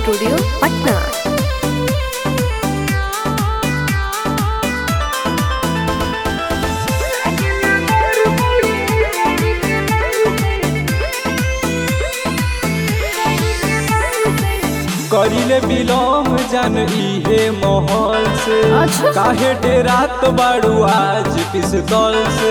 Studio Patna करिले belong जान इहे माहौल से अच्छा। काहे डेरात बाड़ू आज पिस्तौल से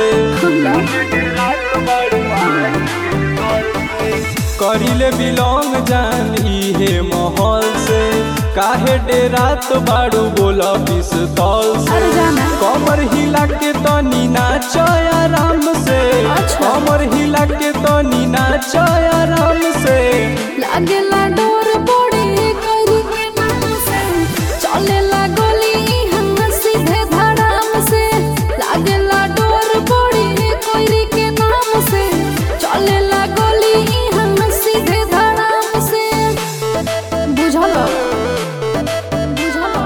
करिले बिलोंग जान इहे माहौल से काहे डेरात बाड़ू बोला पिस्तौल से अरे जाना। कमर हिला के तनी नाच आराम से अच्छा। कमर हिला के तनी नाच आराम से लागेला डोर बड़ी करी के नाम से चलेला गली हम सीधे धड़ाम से लागेला डोर बड़ी करी के नाम से चलेला गली हम सीधे धड़ाम से बुझल बुझल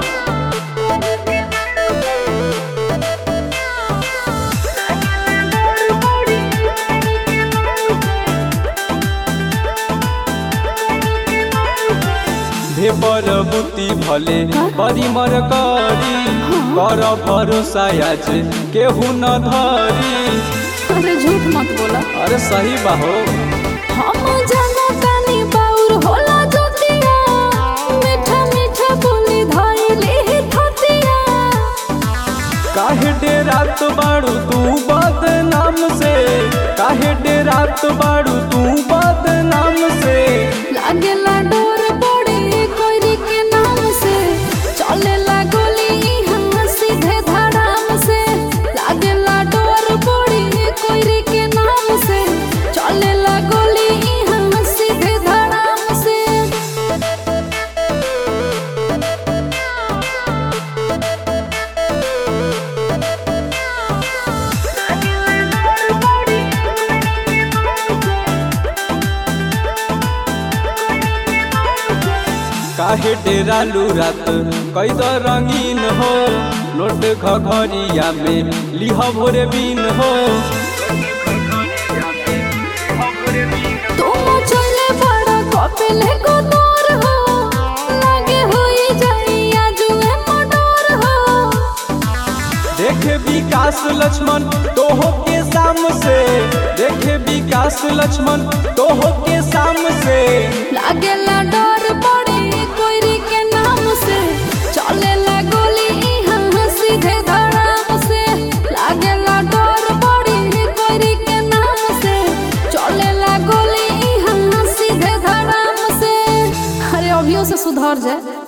भेपर बुद्धि भले बड़ी मर करी कर भरोसा आज केहू न धरी अरे झूठ मत बोला अरे सही बाहो हम जाना तानी बाउर होला जोतिया मीठा मीठा बोली धइले थतिया काहे डेरात बाड़ू तू बदनाम से काहे डेरात बाड़ू तू बदनाम से लागेला डोर बड़ी कोइरी के नाम से चलेला गोली हम सीधे धड़ाम से लागेला डोर बड़ी कोइरी के नाम से चलेला गोली हम सीधे धड़ाम से काहे डेरालू रात कैद रंगीन हो लोट घघरिया में लिह भोरे बीन हो तुम चले बड़ा कपिले को दूर हो लागे होई जाई आजुए मडोर हो देखे विकास लक्ष्मण तोहो के साम से देखे विकास लक्ष्मण तोहो के साम से लागेला डर बड़ी कोइरी के नाम से चलेला गोली हम सीधे धड़ाम से लागेला डर बड़ी कोइरी के नाम से चलेला गोली हम सीधे धड़ाम से अरे अभियो से सुधर जाए